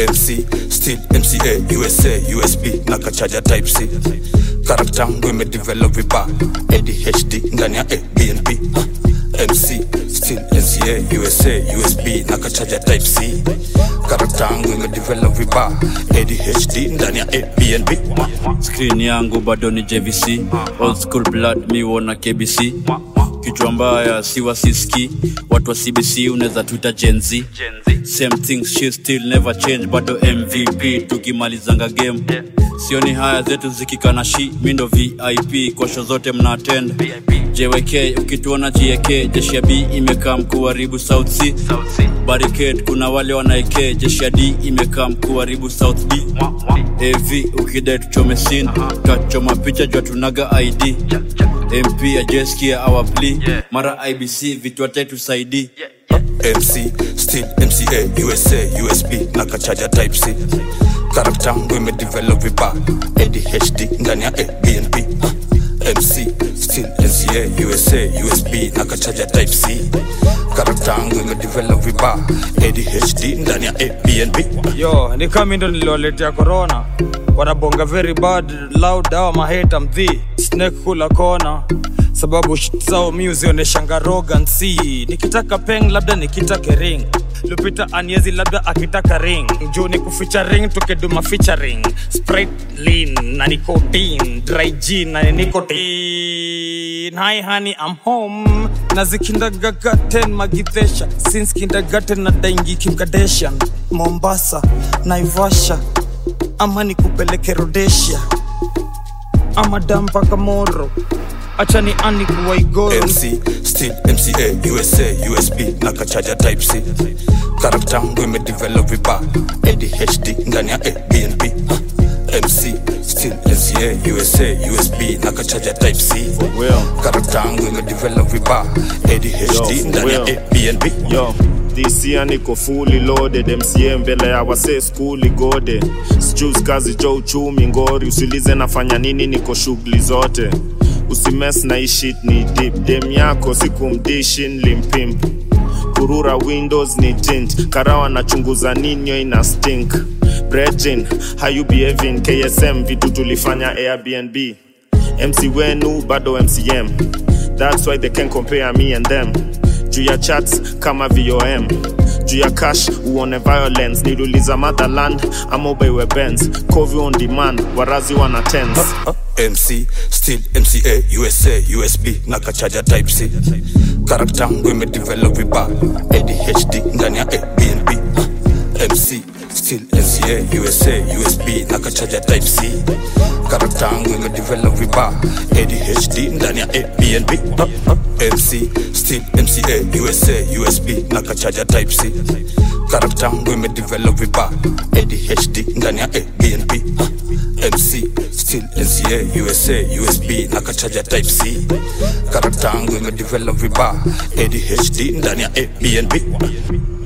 MC still MCA USA USB na kachaja type C karakta yangu imedevelop vibaya ADHD ndani ya ABNB uh, MC still NCA USA USB na kachaja type C karakta yangu imedevelop vibaya ADHD ndani ya ABNB screen yangu bado ni jvc old school blood mi wona kbc kichwa mbaya siwa siski watu wa cbc unaweza tuita genz same things she still never change bado mvp tukimalizanga game sioni haya zetu zikikana shi mindo vip kwa sho zote mna attend jwk ukituona jek jeshi ya b imekaa mkuharibu south c barricade kuna wale wanaeke jeshi ya d imekaa mkuharibu south b av ukidai tuchome sin tutachoma picha jua tunaga id mp ajeskia our plea mara ibc vitu tusaidii MC still MCA USA USB na kachaja type C karakta yangu imedevelop vibaya ADHD ndani ya ABNB uh, MC still NCA USA USB na kachaja type C karakta yangu imedevelop vibaya ADHD ndani ya ABNB yo ni kama ndo niliwaletea corona wanabonga very bad loud awa maheta mdhi snake kula kona sababu shit zao mi uzionyeshanga roganc nikitaka peng labda nikitake ring lupita aniezi labda akitaka ring juu ni kuficha ring tukiduma featuring sprite lean na nicotine dry gin na nicotine hi honey i'm home na zikindagagaten magidhesha since kindergarten na daingi kimkadeshan mombasa naivasha ama nikupeleke rodesia ama dampaka moro acha ni ani kuwaigoro MC still MCA USA USB na kachaja type C karakta yangu imedevelop vibaya ADHD ndani ya ABNB uh, MC still NCA USA USB na kachaja type C karakta yangu imedevelop vibaya ADHD Yo, ndani ya well. ABNB yo this year niko fully loaded mca mbele ya wase skuli gode sijus kazi jo uchumi ngori usilize nafanya nini niko shughuli zote usimes na ishit ni dip dem yako sikumdishin limpimp kurura windows ni tint karawa nachunguza ninyo ina stink brejin how you behaving ksm vitu tulifanya airbnb mc wenu bado mcm that's why they can compare me and them juu ya chats kama vom juu ya cash uone violence niluliza motherland ama ubeiwe bens covi on demand warazi wana tens MC still MCA USA USB na kachaja type C karakta yangu imedevelop vibaya ADHD ndani ya ABNB uh, MC still NCA USA USB na kachaja type C karakta yangu imedevelop vibaya ADHD ndani ya ABNB uh, uh, MC still MCA USA USB na kachaja type C karakta yangu imedevelop vibaya ADHD ndani ya ABNB uh, MC still NCA USA USB na kachaja type C karakta yangu imedevelop vibaya ADHD ndani ya ABNB